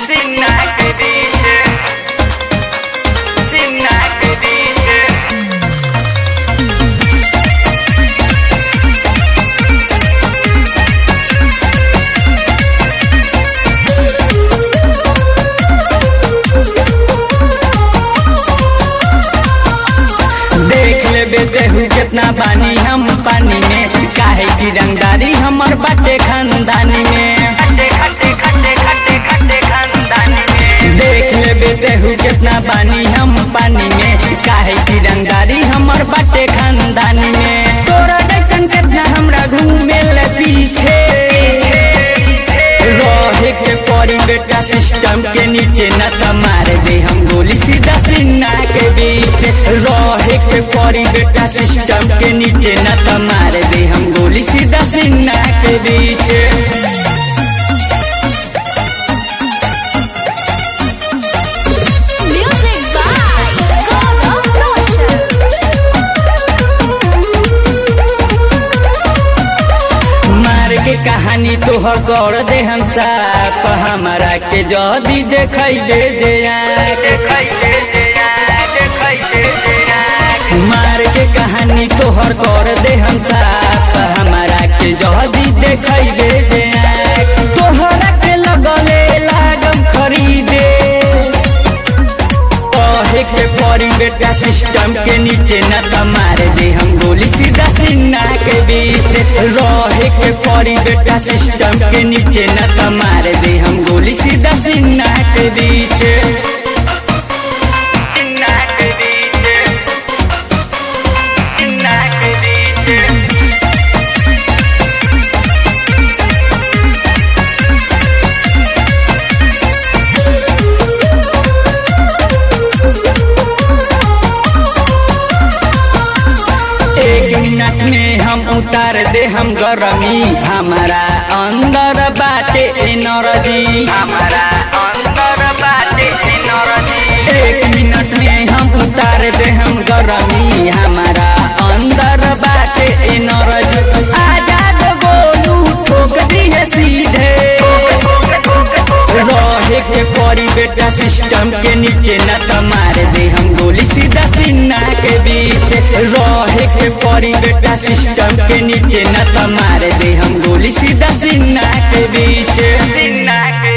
Sinna que dice, Sinna que dice. देख ले बेदेहू कितना बानी हम पानी में काहे की रंगदारी हमर बाटे खानदानी में खट्टे खट्टे खट्टे खट्टे खट्टे खानदानी में देख ले बेदेहू कितना बानी हम पानी में काहे की रंगदारी हमर बाटे खानदानी में तोरा जैसन कितना हमरा घूमे ले पीछे रहे के परी बेटा सिस्टम के नीचे न त मार दे हम गोली सीधा सीना के बीच रहे के परी बेटा सिस्टम के नीचे न त मार दे हम गोली सीधा सीना के बीच Music by Gaurav Roshan. मार के कहानी तोहर कर दे हम साफ हमारा के जदी देखै दे दे आँख। देखै दे दे आ, देखै दे दे आ। मार के कहानी तोहर कर दे हम साफ हमारा के जदी देखै दे दे आँख। तोहरा के लगले लागम खरीदे कहे के परी बेटा सिस्टम के नीचे न त मार दे हम गोली सीधा सीना के बीच रहे के परी बेटा सिस्टम के नीचे न त मार दे हम गोली सीधा सीना के बीच Sinna que dice, Sinna que dice. एक मिनट में हम उतार दे हम गरमी हमारा अंदर बाटे एनर्जी हमारा अंदर बाटे एनर्जी एक मिनट में हम उतार दे हम गरमी हमारा अंदर बाटे एनर्जी आजाद बोलू ठोक दी है सीधे रहे के परी बेटा सिस्टम के नीचे न त मार दे हम गोली सीधा सीना के बीच रहे के परी बेटा सिस्टम के नीचे न त मार दे हम गोली सीधा सीना के बीच Sinna que